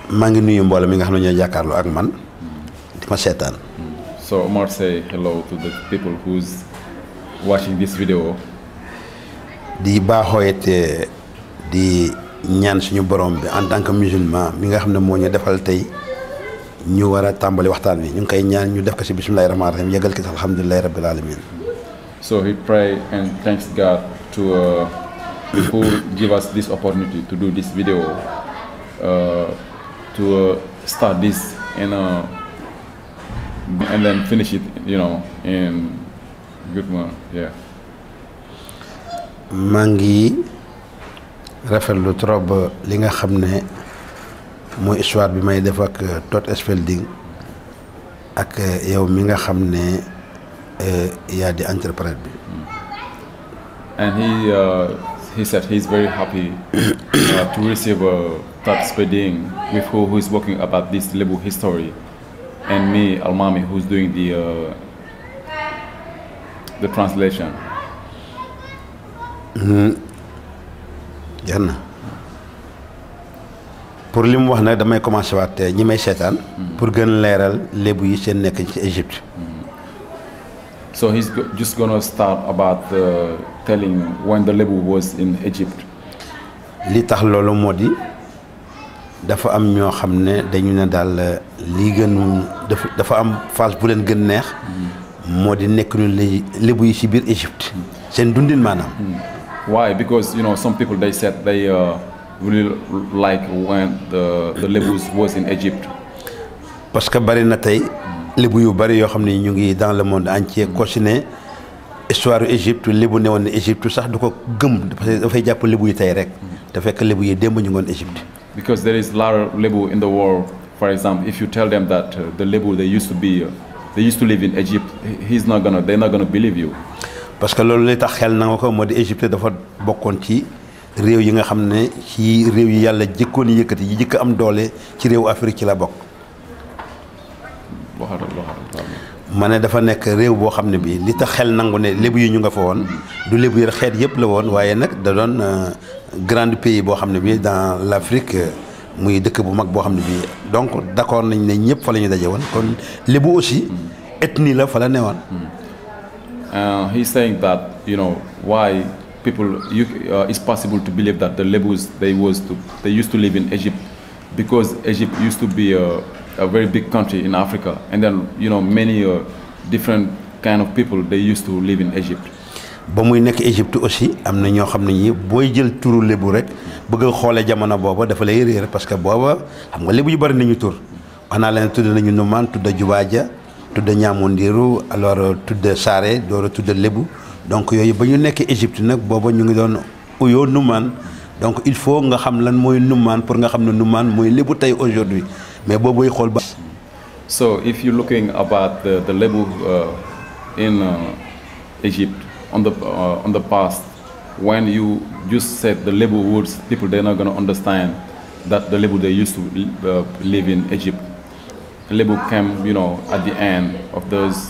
maa ngi nuyu mbooloo mi nga xam ne ñoo jàkkaarloo ak man di ma seetaan So Omar say hello to the people who's watching this video. di baaxoo it eh, di ñaan suñu borom bi en tant que musulman mi nga xam ne moo ñu defal tey ñu war a tàmbali waxtaan wi ñu ngi koy ñaan ñu def ko si bisimilahi rahmaani rahim yëgal ko si alhamdulilahi rabbil alamin So he pray and thanks God to uh, who give us this opportunity to do this video, uh, to uh, start this and uh, and then finish it, you know, in good manner. Yeah. maa ngi rafetlu trop li nga xam ne mooy histoire bi may def ak Todd Spelding ak yow mi nga xam ne eh, yaa di interprète bi And he uh, he said he's very happy uh, to receive a Todd Spedding with who who is working about this Lebu history, and me Almami who's doing the uh, the translation. jeex na pour li mu wax nag damay commencé waat ñi may seetaan pour gën leeral lébu yi seen nekk ci Égypte So he's go- just gonna start about uh, telling when the Lebu was in Egypt. li tax loolu moo di dafa am ñoo xam ne dañu ne daal lii gën dafa dafa am phase bu leen gën neex moo di nekk ñu li lébu yi ci biir Égypte seen dundin maanaam Why? Because you know some people they said they uh, really like when the the Lebus was in Egypt. parce que bari na tey lébu yu bari yoo xam ne ñu ngi dans le monde entier ko si ne histoire yu Égypte lébu ne woon ne Égypte sax du ko gëm parce que dafay jàpp lébu yi tey rek te fekk lébu yi démb ñu ngoon Égypte Because there is a lot of Lebu in the world. For example, if you tell them that uh, the Lebu they used to be, uh, they used to live in Egypt, he- he's not gonna, they're not gonna believe you. parce que loolu li tax xel na nga ko moo di Égypte dafa bokkoon ci réew yi nga xam ne ci réew yi yàlla jëkkoon yëkkati yi jëkk am doole ci réewu Afrique ci la bokk Waxal- waxal, waxal. ma ne dafa nekk réew boo xam ne bii li tax xel nangu ne lébu yi ñu nga fa woon du lébu yi rek xeet yëpp la woon waaye nag da doon euh, grand pays boo xam ne bii dans l' Afrique euh, muy dëkk bu mag boo xam ne bii donc d' accord nañ ne ñëpp fa la ñu daje woon kon lébu aussi ethnie la fa la newoon Uh, he's saying that you know why people you, uh, it's possible to believe that the Lebus they was to, they used to live in Egypt because Egypt used to be a, a very big country in Africa and then you know many uh, different kind of people they used to live in Egypt. ba muy nekk Égypte aussi am na ñoo xam ne ñi booy jël turu lébu rek bëgg a xoolee jamono booba dafa lay réer parce que booba xam nga lébu yu bëri nañu tur wax naa leen tudd nañu Numaan tudd Jubaaja tudd Ñaamondiru alors tudd Saare door a tudd lébu donc yooyu ba ñu nekk Égypte nag booba ñu ngi doon uyoo Numaan donc il faut nga xam lan mooy Numaan pour nga xam ne Numaan mooy lébu tey aujourd'hui mais boobuy xool ba So if you're looking about the, the Lebu uh, in uh, Egypt on the uh, on the past, when you just said the Lebu words, people they're not gonna understand that the Lebu they used to uh, live in Egypt. Lebu came, you know, at the end of those.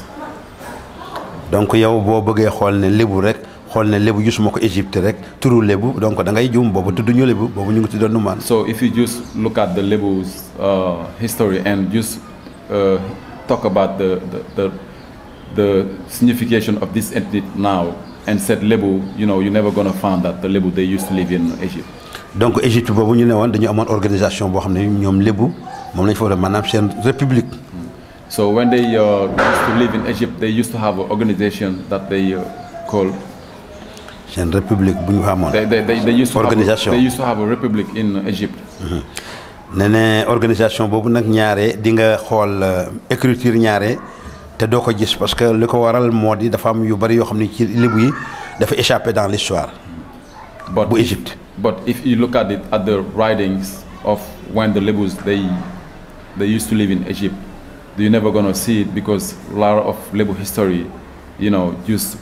donc yow boo bëggee xool ne lébu rek xool ne lébu gisuma ko Égypte rek turu lébu donc da ngay juum boobu tudd ñu lébu boobu ñu ngi tuddoon Numaan So if you just look at the Lebu's uh, history and just uh, talk about the the, the the signification of this entity now and said Lebu, you know, you're never gonna find that the Lebu they used to live in Egypt. donc Égypte boobu ñu ne woon dañu amoon organisation boo xam ne ñoom lébu moom lañu fa war a maanaam seen république So when they uh, used to live in Egypt, they used to have an organization that they uh, called. seen république bu ñu fa amoon They, they, they, they used to Organisation. Have, they used to have a republic in Egypt. ne ne organisation boobu nag ñaare di nga xool euh, écriture ñaare te doo ko gis parce que li ko waral moo di dafa am yu bari yoo xam ne ci lébu yi dafa échappé dans l'histoire But bu if, Égypte but if you look at it at the writings of when the Lebus they they used to live in Egypt, you're never gonna see it because a lot of Lebu history, you know, just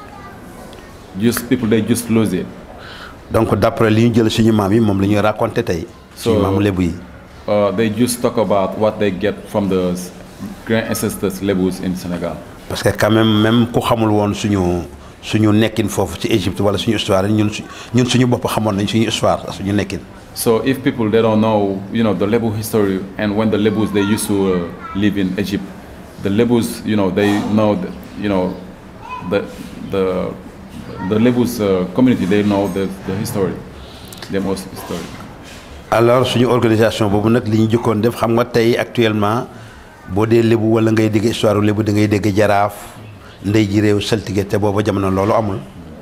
just people they just lose it. donc d'après li ñu jël suñu maam yi moom la ñuy raconté tey suñu So- maamu lébu yi Uh, they just talk about what they get from the s- grand ancestors Lebus in Senegal. parce que quand même même ku xamul woon suñu suñu nekkin foofu ci Égypte wala suñu histoire ñun su ñun suñu bopp xamoon nañ suñu histoire ak suñu nekkin So if people they don't know, you know, the Lebu history and when the Lebus they used to uh, live in Egypt, the Lebus, you know, they know, the, you know, the the the Lebus uh, community they know the the history, the most history. alors suñu organisation boobu nag li ñu jëkkoon def xam nga tey actuellement boo dee lébu wala ngay dégg histoire lébu da ngay dégg jaraaf ndey ji réew saltige te booba jamono loolu amul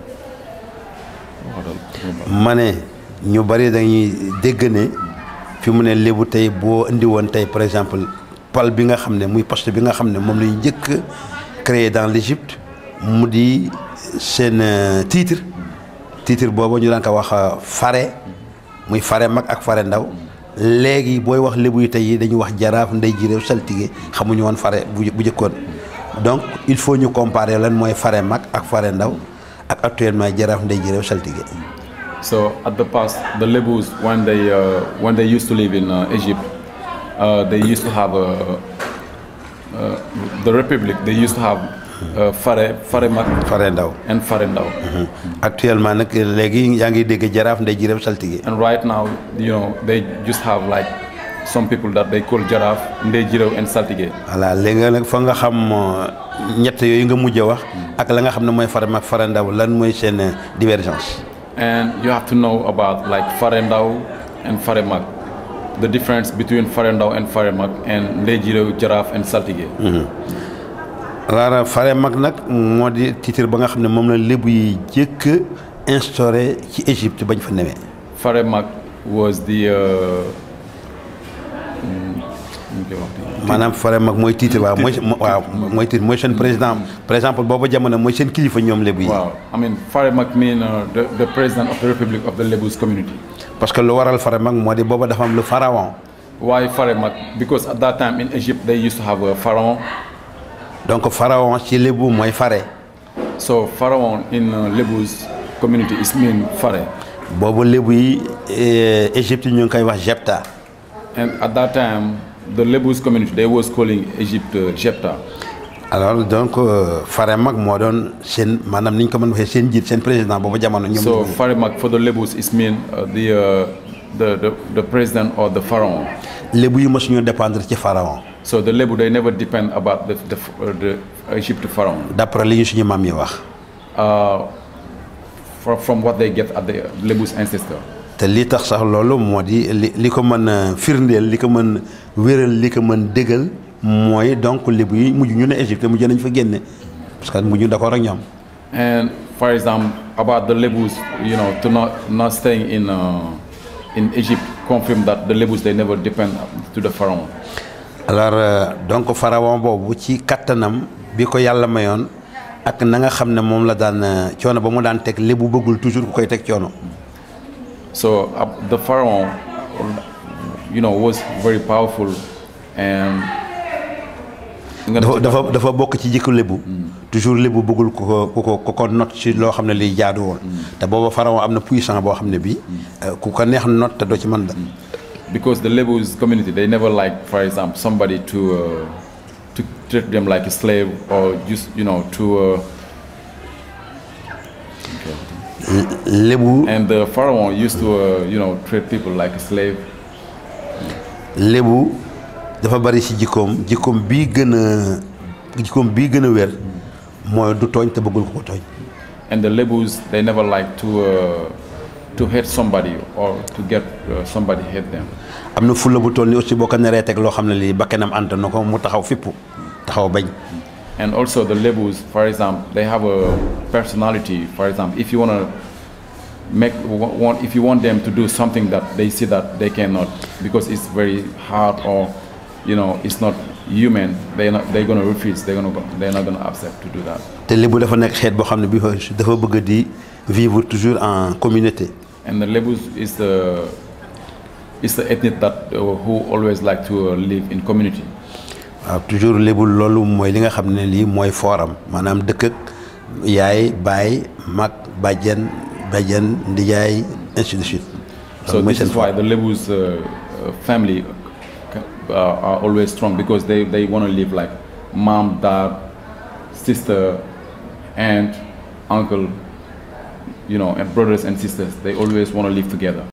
ma ne ñu bari dañuy dégg ne fi mu ne lébu tey boo indi woon tey par exemple pal bi nga xam ne muy poste bi nga xam ne moom la ñu njëkk créé dans l'Égypte mu di seen euh, titre titre boobu ñu daan ko wax euh, fare muy fare mag ak fare ndaw léegi booy wax lébu yi tey yi dañuy wax jaraaf ndey ji réew saltige xamuñu woon fare bu bu jëkkoon donc il faut ñu comparer lan mooy fare mag ak fare ndaw ak actuellement jaraaf ndey ji réew saltige So at the past, the Lebus when they uh, when they used to live in uh, Egypt, uh, they used to have a, uh, the republic. They used to have uh, Fare Faremak fare ndaw and Farendao. actuellement nag léegi yaa ngi dégg jaraaf ndey ji réew saltige And right now, you know, they just have like some people that they call Jaraf, Ndejiro, and Saltige. voilà léegi nag fa nga xam euh, ñett yooyu nga mujj a wax ak la nga xam ne mooy fare mag fare ndaw lan mooy seen euh, divergence And you have to know about like Farendao and Faremak, the difference between Farendao and Faremak, and Ndejiro, Jaraf, and Saltige. alors fare mag nag moo di titre ba nga xam ne moom la lébu yi jëkk instauré ci Égypte bañ fa newee Faremak was the uh, mm, nu ñu koy waxee? maanaam fare mag mooy titre waaw mooy waaw mooy titre mooy seen président par exemple booba jamono mooy seen kilifa ñoom lébu yi Wow, I mean Faremak mean uh, the, the president of the Republic of the Lebus community. parce que lu waral fare mag moo di booba dafa am le pharaon Why Faremak? Because at that time in Egypt they used to have a pharaoh. donc pharaon ci lébu mooy fare So pharaoh in uh, Lebus community is mean Fare. boobu lébu yi eh, Égypte ñu ngi koy wax Jepta And at that time the Lebus community they was calling Egypt uh, Jepta. alors donc euh, fare mag moo doon seen maanaam ni ñu ko mën waxee seen jiit seen président booba jamono ñoom So lébu yi. Faremak for the Lebus is mean uh, the, uh, the the the president or the pharaoh. lébu yi mosuñu dépendre ci pharaon So the Lebu they never depend about the the, uh, the Egypt pharaoh. d'après li ñu suñu maam yi wax Uh, from, from what they get at the Lebu's ancestor. te li tax sax loolu moo di li li ko mën a firndeel li ko mën wéral li ko mën dëggal mooy donc lébu yi mujj ñu ne Égypte mujj nañ fa génne parce que mujj d'accord ak ñoom And for example, about the Lebus, you know, to not not staying in uh, in Egypt, confirm that the Lebus they never depend to the pharaoh. alors euh, donc pharaon boobu ci kattanam bi ko yàlla mayoon ak na nga xam ne moom la daan euh, coono ba mu daan teg lébu bëggul toujours ku koy teg coono So uh, the pharaoh, you know, was very powerful, and nga dafa dafa dafa bokk ci jikko lébu toujours lébu bëggul ku ko ku ko ku ko not ci loo xam ne liy jaadu woon te booba pharaon am na puissant boo xam ne bii euh, ku ko neex not te doo ci mën da because the Lebus community they never like, for example, somebody to uh, to treat them like a slave or just you know to. Uh, lébu and the pharaoh used to uh, you know treat people like a slave. lébu dafa bari ci jikkoom jikkoom bii gën a jikkoom bii gën a wér mooy du tooñ te bëggul ko ko tooñ And the Lebus, they never like to uh, to hate somebody or to get uh, somebody hate them. am na fulla bu toll ni aussi boo ko naree teg loo xam ne lii bakkanam ant na ko mu taxaw fippu taxaw bañ And also the Lebus, for example, they have a personality. For example, if you wanna make wa- want if you want them to do something that they see that they cannot because it's very hard or you know it's not human, they not they're gonna refuse. They're gonna go, they're not gonna accept to do that. te lébu dafa nekk xeet boo xam ne bi dafa bëgg di vivre toujours en communauté And the Lebus is the is the ethnic that uh, who always like to uh, live in community. waaw toujours lébu loolu mooy li nga xam ne lii mooy fooram maanaam dëkk ak yaay baay mag bàjjen bàjjen ndijaay ainsi de suite So loolu mooy this is seen why foor the Lebus uh, uh, family uh, are always strong because they, they want to live like mom, dad, sister, aunt, uncle, you know, and brothers and sisters. They always want to live together.